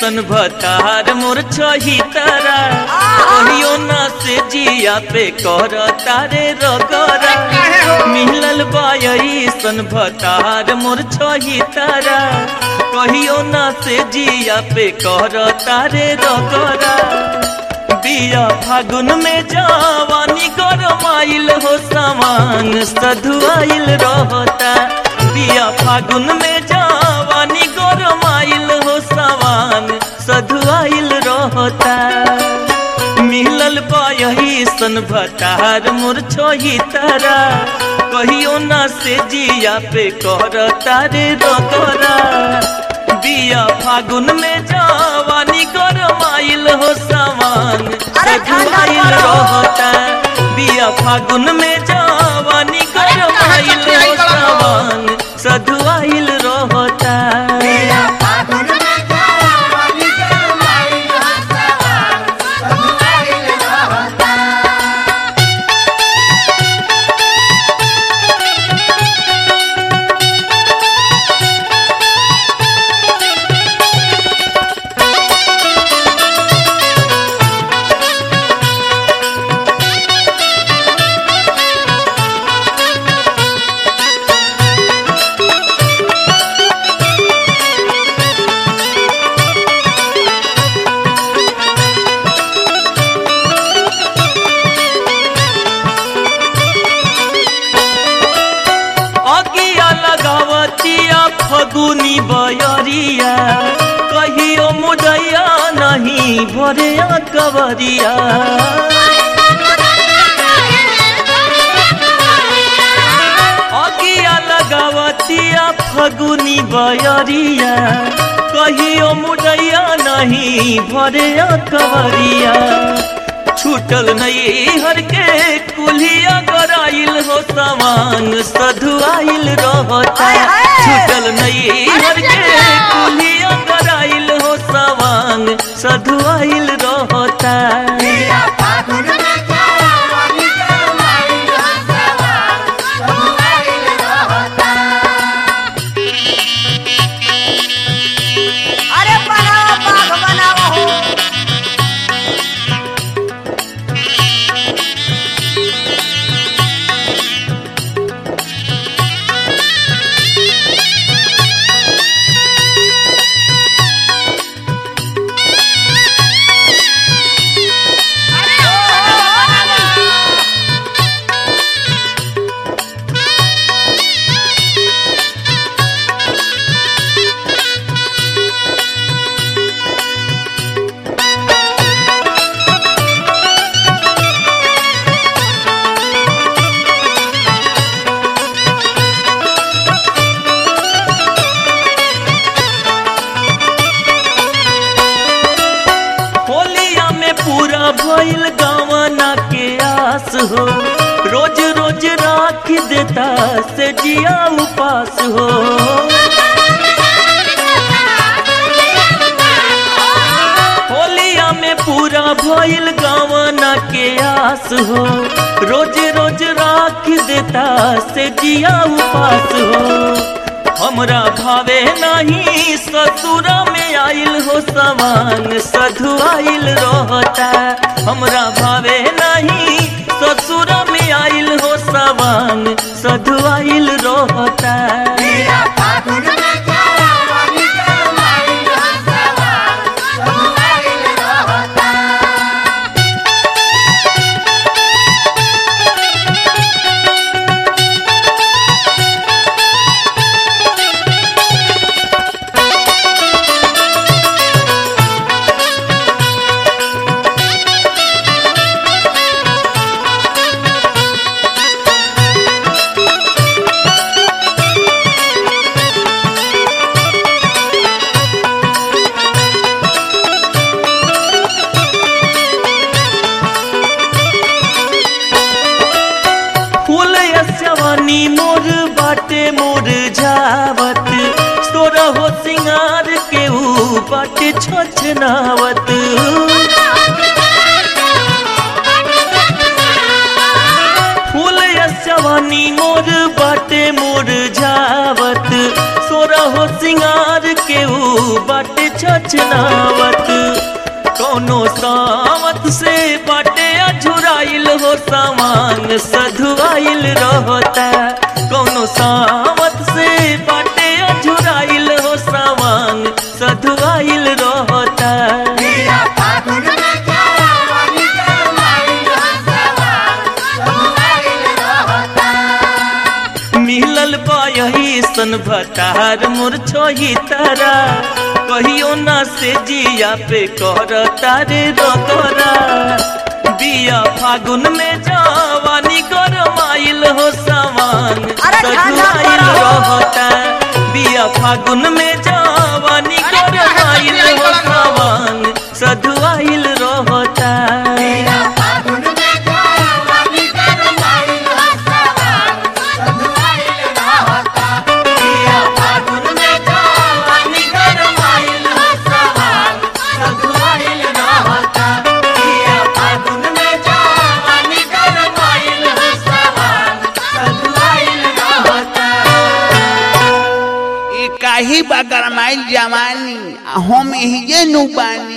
सन भतार मोर छही तारा कहियो ना से जिया पे कर तारे रगरा मिलल बाई सन भतार मोर छही तारा कहियो ना से जिया पे कर तारे रगरा बिया फागुन में जवानी गरमाइल हो सामान सधुआइल रहता बिया फागुन में जवानी गरमाइल हो सामान सधुआइल रहता मिलल पायही सन भतार मोर छोही तारा कहियो ना से जिया पे कर तारे रगरा बिया फागुन में जवानी गरमाइल हो सामान अरे ठंडा सधुआइल करो। रहता बिया फागुन में जवानी गरमाइल हो सामान सधुआइल रहता अगिया लगावतिया फगुनी बयरिया कहियो मुदैया नहीं भरे कवरिया अगिया लगावतिया फगुनी बयरिया कहियो मुदैया नहीं भरे कवरिया छूटल नहीं हर के कुलिया गराइल हो सामान सधुआइल रहता आय, आय। छूटल नहीं हर के कुलिया गराइल हो सामान सधुआइल रहता अरे बनाओ बाघ बनाओ हो होलिया में पूरा भइल गावना के आस हो रोज रोज राख देता से जिया उपास हो होलिया में पूरा भइल गावना के आस हो रोज रोज राख देता से जिया उपास हो हमरा भावे नहीं ससुरा में आइल हो समान सधुआइल रहता हमरा भावे नहीं ससुरा में आइल हो समान सधुआइल रहता फूल यसवानी मोर बाटे मोर जावत तोरा हो सिंगार के ऊ बाटे छोछनावत फूल यसवानी मोर बाटे मोर जावत सोरा हो सिंगार के ऊ बाटे छछनावत कोनो सावत से बाटे अझुराइल हो सामान सधुआइल रहता कोनो सावत से बाटे अझुराइल हो सामान सधुआइल रहता मिलल बा यही सन भतार मोर छोही तारा कहियो ना से जिया पे कर तारे रोतरा बिया फागुन में जवानी गरमाइल हो सामान अरे ठंडा सधुआइल करो। रहता बिया फागुन में जवानी गरमाइल हो सामान सधुआइल रहता ई काही बा गरमाइल जवानी आ हम हिजे नु बानी